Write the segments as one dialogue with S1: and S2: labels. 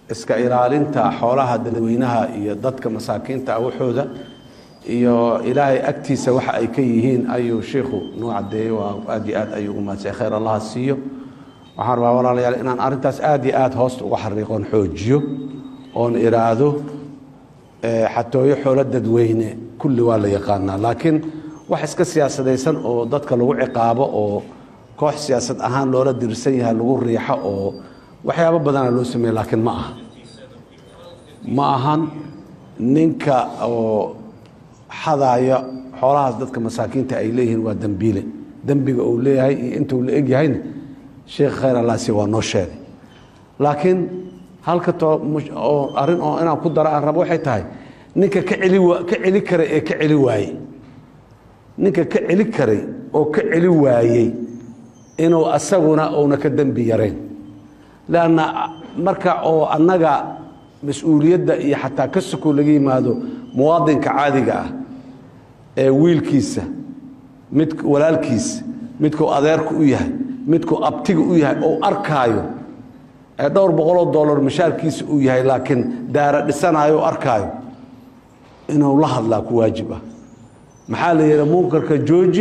S1: iska ilaalinta xoolaha dadweynaha iyo dadka masaakiinta ah waxooda iyo ilaahay agtiisa waxa ay ka yihiin ayuu shiikhu nuu cadeeyey waa aad iyo aad ayuu ugu mahadsan khayr allaha siiyo waxaan rabaa walaalayaal inaan arrintaas aad iyo aad hoosta uga xariiqoon xoojiyo oon iraahdo xatooyo xoolo dadweyne kulli waa la yaqaanaa laakiin wax iska siyaasadaysan oo dadka lagu ciqaabo oo koox siyaasad ahaan loola dirsan yahay lagu riixo oo waxyaabo badana loo sameeye laakiin ma aha ma ahan ninka oo xadaaya xoolahaas dadka masaakiinta ay leeyihiin waa dembiile dembiga uu leeyahay iyo intuu la egyahayna sheekh khayr allaasi waa noo sheegay laakiin halka oo arrin oo inaan ku daro aan rabo waxay tahay ninka ka celi ka celi karay ee ka celi waayey ninka ka celi karay oo ka celi waayey inuu asaguna uuna ka dembi yarayn lanna marka oo annaga mas-uuliyadda iyo xataa ka soko laga yimaado muwaadinka caadiga ah ee wiilkiisa mid walaalkiisa midkuu adeerku u yahay midkuu abtiga u yahay ou arkaayo ee dhowr boqoloo dollar mashaarkiisa uu yahay laakiin daara dhisanayo o arkaayo inuu la hadlaa ku waajib ah maxaa la yidhi munkarka jooji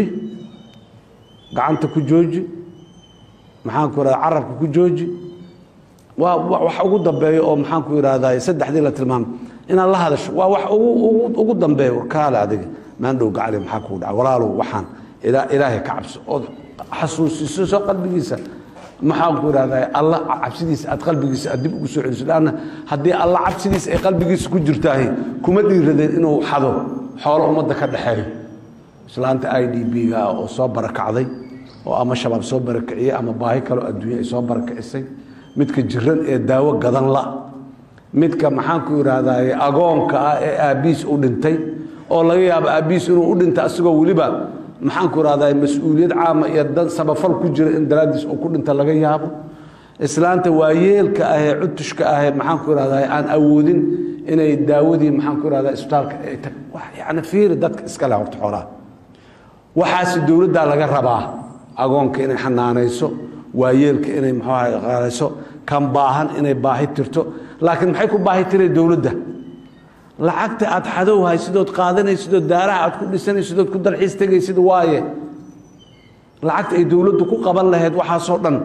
S1: gacanta ku jooji maxaanku ihahda carabka ku jooji waa wax ugu dambeeyo oo maxaanku ihahday saddexdii la tilmaamay inaad la hadasho waa wax ugu dambeeyo warkaale adiga maandhow gacali maxaa kuu dhaca walaalow waxaan ilaahay ka cabso ood xasuusiso qalbigiisa maxaanku ihahday alla cabsidiisa aad qalbigiisa aad dib ugu soo celiso lanna haddii alla cabsidiisa ay qalbigiisa ku jirtaahi kuma dhiiradeen inuu xado xoolo ummadda ka dhexeeyo islaanta i d b-ga oo soo barakacday oo ama shabaab soo barakiciyey ama baahi kaloo adduunya ay soo barakicisay midka jiran ee daawo gadan la midka maxaanku ihahday agoonka ah ee aabbiis u dhintay oo laga yaabo aabbiis inuu u dhintay asagoo weliba maxaanku ihahday mas-uuliyad caama iyo dan sabafal ku jira in daraaddiis uu ku dhinta laga yaabo islaanta waayeelka ahee cutushka ahee maxaanku ihahday aan awoodin inay daawadii maxaanku ihahda isbitaalka ay tag yani fiiri dadka iska leh horta xoolaha waxaase dowladdaa laga rabaa agoonka inay xanaanayso waayeelka inay mxuaha qaadayso kan baahan inay baahi tirto laakiin maxay ku baahi tiray dowladda lacagta aad xadowhay sidood qaadanaysidood daaraha aad ku dhisanaysidood ku dalxiis tegaysid waaye lacagta ay dowladdu ku qaban lahayd waxaasoo dhan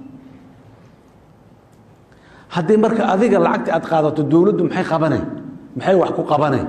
S1: haddii marka adiga lacagta aad qaadato dowladdu maxay qabanay maxay wax ku qabanay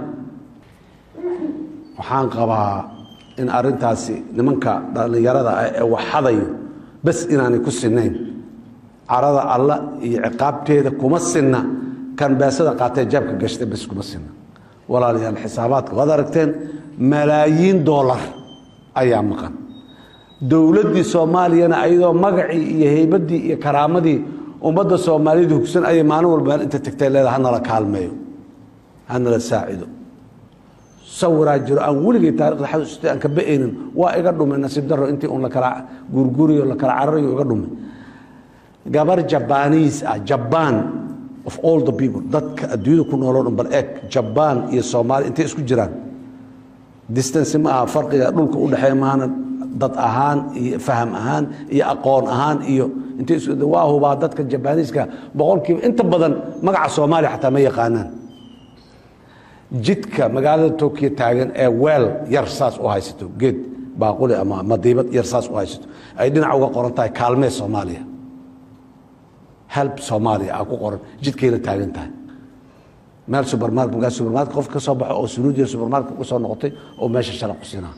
S1: waxaan qabaa in arintaasi nimanka dhallinyarada ah ee wax xadayo bas inaanay ku sinayn carada alla iyo ciqaabteeda kuma sinna kan beesada qaatee jaabka gashtay bas kuma sinna walaalayaal xisaabaadka waad aragteen malaayiin doolar ayaa maqan dowladdii soomaaliyana ayadoo magacii iyo heybaddii iyo karaamadii ummadda soomaaliyada hugsan ayay maalin walba inta tagtay leeda hanala kaalmeeyo hanala saacido sawiraa jiro aan weligay taarikhda xasuusta aan ka ba'aynin waa iga dhumay nasiib daro intii un lakala gurguriyo lakala cararayo iga dhumay gabar jabaniis ah jaban of all the people dadka adduunyada ku nooloo dhan bal eeg jabaan iyo soomaaliya intay isku jiraan distance ma aha farqiga dhulka u dhexeeya maana dad ahaan iyo faham ahaan iyo aqoon ahaan iyo intay waa hubaa dadka jabaniiska boqolkiiba inta badan magaca soomaaliya xataa ma yaqaanaan jidka magaalada tokyo taagan ee weel yar saas u haysato geed baaquli ama madiibad yar saas u haysato ay dhinac uga qoran tahay kaalmee soomaaliya help soomaaliya aa ku qoran jidkayna taagan tahay meel subermarket magaa subermarket qof ka soo baxo oo sunuudiya subermarket uga soo noqotay oo meesha shala ku siinaa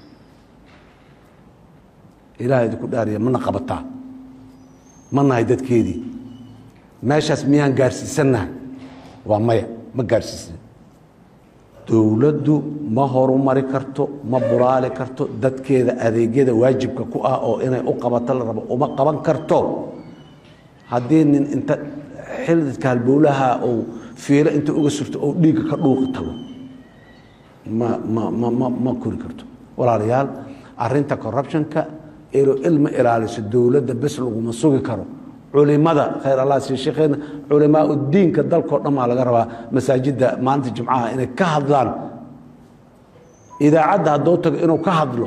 S1: ilaah idinku dhaariya mana qabataa ma nahay dadkeedii meeshaas miyaan gaarsiisannahay waa maya ma gaarsiisna dowladdu ma horumari karto ma bulaali karto dadkeeda adeegyada waajibka ku ah oo inay u qabato la rabo uma qaban karto haddii nin inta xildidka halbowlaha uu fiilo inta uga surto oo dhiigga ka dhuuqi tago ma ma ma ma ma kori karto walaalayaal arinta corruptionka ilma ilaaliso dowladda bes laguma sugi karo culimada khayr allah sii sheekheena culimaa udiinka dalkao dhan baa laga rabaa masaajidda maalinta jimcaha inay ka hadlaan idaacadda haddoo tago inuu ka hadlo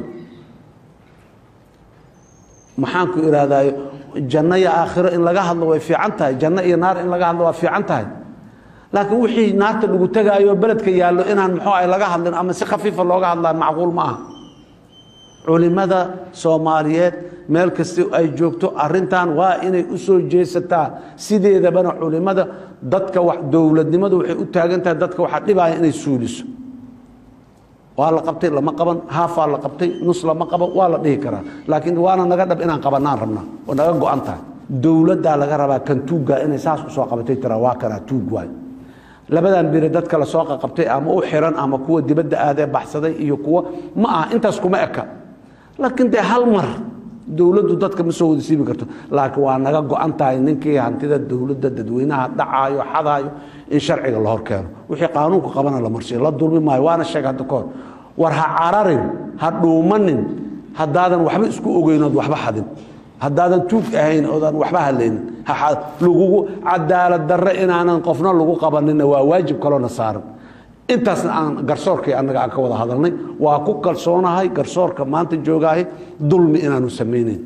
S1: maxaanku ihahdayo janno iyo aakhiro in laga hadlo way fiican tahay janno iyo naar in laga hadlo waa fiican tahay laakiin wixii naarta lagu tegaayo beledka yaallo inaan muxuu ah laga hadlin ama si khafiifa looga hadlaa macquul ma aha culimada soomaaliyeed meel kasta ay joogto arintan waa inay u soo jeesataa sideedabana culimada dadka dowladnimadu waxay u taagan tahay dadka waxaa dhibaya inay suuliso waa la qabtay lama qaban haafaa la qabtay nus lama qaban waa la dhihi karaa laakiin waana naga dhab inaan qabanaan rabnaa oo naga go-an tahay dowladdaa laga rabaa kan tuugga inay saas usoo qabatay tiraa waa kanaa tuug waay labadan biri dadka lasoo qaqabtay ama u xiran ama kuwa dibadda aadee baxsaday iyo kuwa ma aha intaas kuma eka laakiin dee hal mar dowladdu dadka ma soo wada siibi karto laakiin waa naga go-an tahay ninkii hantida dowladda dadweynaha dhacaayo xadaayo in sharciga la hor keeno wixii qaanuunku qabana la marsiyo la dulmi maayo waana sheeg hadda kahor war ha cararin ha dhuumanin haddaadan waxba isku ogeynood waxba xadin haddaadan tuug ahayn oodaan waxba hadlaynin lagugu cadaalad darre inaanan qofna lagu qabanina waa waajib kaloona saaran intaasna aan garsoorkii annaga aan ka wada hadalnay waa ku kalsoonahay garsoorka maanta joogaahay dulmi inaanu samaynayn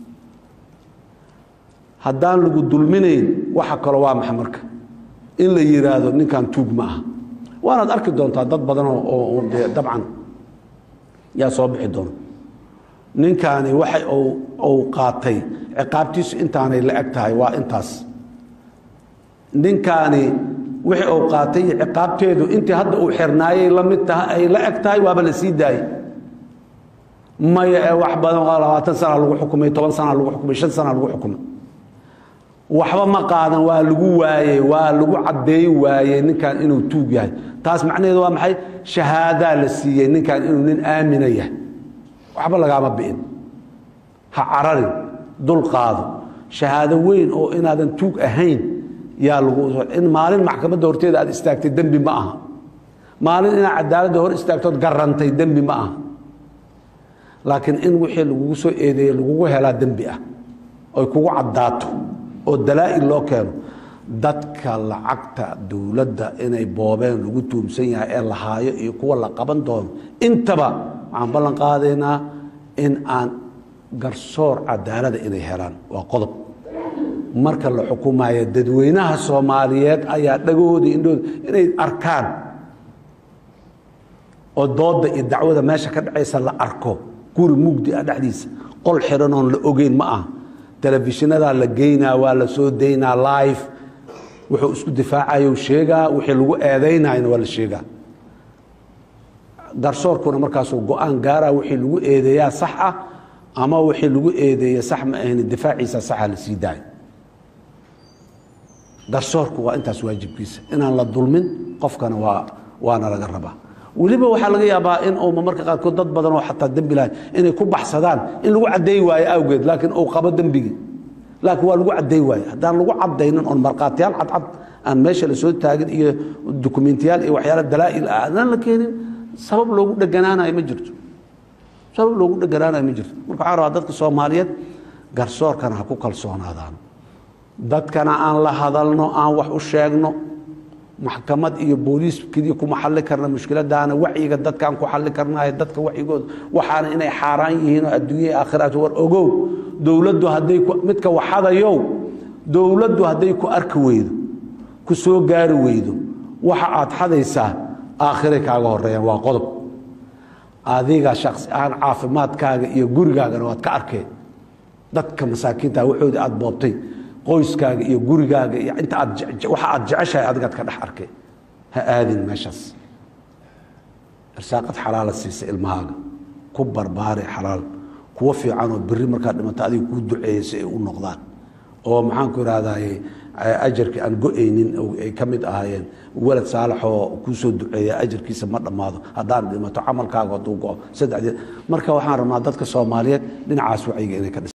S1: haddaan lagu dulminayn waxa kalo waa maxa marka in la yidhaahdo ninkan tuug ma aha waanaad arki doontaa dad badan oo dee dabcan yaa soo bixi doona ninkaani waxa uu qaatay ciqaabtiisu intaanay la eg tahay waa intaas ninkaani wixii uu qaatay ciqaabteedu intii hadda uu xirnaayay la mid tahay ay la eg tahay waaba la sii daayey maya ee wax badan waa labaatan sana lagu xukumay toban sana lagu xukumay shan sana lagu xukumay waxba ma qaadan waa lagu waayey waa lagu caddeey waayey ninkan inuu tuug yahay taas macnaheedu waa maxay shahaadaa la siiyey ninkan inuu nin aamina yahay waxba lagaama bi'in ha cararin dul qaado shahaado weyn oo inaadan tuug ahayn yaa lagu in maalin maxkamadda horteeda aad istaagtay dembi ma aha maalin inaad cadaaladda hor istaagtood garantay dembi ma aha laakiin in wixii lagugu soo eedeeye lagugu helaa dembi ah oy kugu caddaato oo dalaa'il loo keeno dadka lacagta dowladda inay boobeen lagu tuumsan yahay ee la haayo iyo kuwa la qaban doono intaba waxaan ballan qaadaynaa in aan garsoor cadaalada inay helaan waa qodob marka la xukumayo dadweynaha soomaaliyeed ayaa dhagahooda indhooda inay arkaan oo dooda iyo dacwada meesha ka dhacaysa la arko guri mugdi ah dhexdiisa qol xiran oon la ogeyn ma aha telefishinadaa la geynaa waa la soo daynaa live wuxuu isku difaacayo sheegaa wixii lagu eedaynayna waa la sheegaa garsoorkuna markaasuu go-aan gaaraa wixii lagu eedeeyaa sax ah ama wixii lagu eedeeye sax ma ahayn difaaciisa saxa la sii daayo garsoorku waa intaas waajibkiisa inaan la dulmin qofkana waa waana laga rabaa weliba waxaa laga yaabaa in uu marka qaarkood dad badan oo xataa dembi lahay inay ku baxsadaan in lagu caddeey waayo awgeed laakiin uu qabo dembigii laakiin waa lagu caddeey waayo haddaan lagu caddaynin oon markhaatiyaal cadcad aan meesha lasoo taagin iyo dukumentiyaal iyo waxyaala dalaa'il ah adaan la keenin sabab loogu dheganaanayo ma jirto sabab loogu dheganaanayo ma jirto marka waxaa rabaa dadka soomaaliyeed garsoorkana ha ku kalsoonaadaan dadkana aan la hadalno aan wax u sheegno maxkamad iyo booliis keliya kuma xalli karna mushkiladaana wacyiga dadkaan ku xalli karnayo dadka wacyigooda waxaana inay xaaraan yihiin oo adduunya aakhiraat war ogow dowladdu hadday midka waxadayow dowladdu hadday ku arki weydo ku soo gaari weydo waxa aad xadaysaa aakhiray kaaga horeeyaan waa qodob adiga shaksi ahaan caafimaadkaaga iyo gurigaagana waad ka arkeen dadka masaakiinta waxoodii aad boobtay qoyskaaga iyo gurigaaga iyo inta aad waxa aad jeceshahay adigaad ka dhex arkay ha aadin meeshaas irsaaqad xalaala siisa ilmahaaga ku barbaare xalaal kuwa fiicanoo beri markaad dhimato adiga kuu duceeyey si ay u noqdaan oo maxaan ku ihahdaye ajarkii aan go-aynin ay ka mid ahaayeen walad saalaxoo kuu soo duceeya ajarkiisa ma dhammaado haddaan dhimato camalkaaga hadduu go-o saddexdeed marka waxaan rabnaa dadka soomaaliyeed dhinacaas wacyiga inay ka dhis